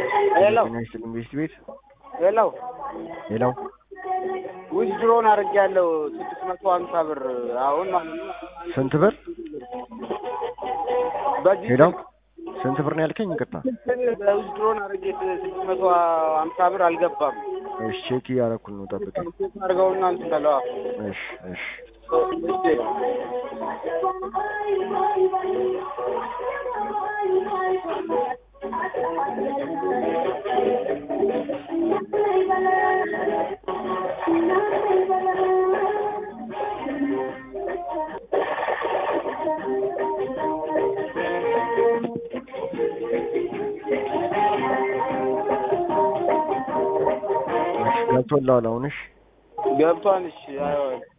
ሄሎ ጤና ይስጥልኝ ቤስት ቤት ሄሎ ሌላው ዊዝድሮን አድርጌያለሁ ስድስት መቶ ሀምሳ ብር አሁን ማለት ነው። ስንት ብር በዚህ ሄላው ስንት ብር ነው ያልከኝ? ይቅርታ ዊዝድሮን አድርጌ ስድስት መቶ ሀምሳ ብር አልገባም። እሺ ቼክ እያደረኩ ነው ጠብቀኝ። ቼክ አድርገውና እንትን በለዋ እሺ እሺ እሺ ገብቶልሃል አሁን? እሺ ገብቷል። እሺ አይሆን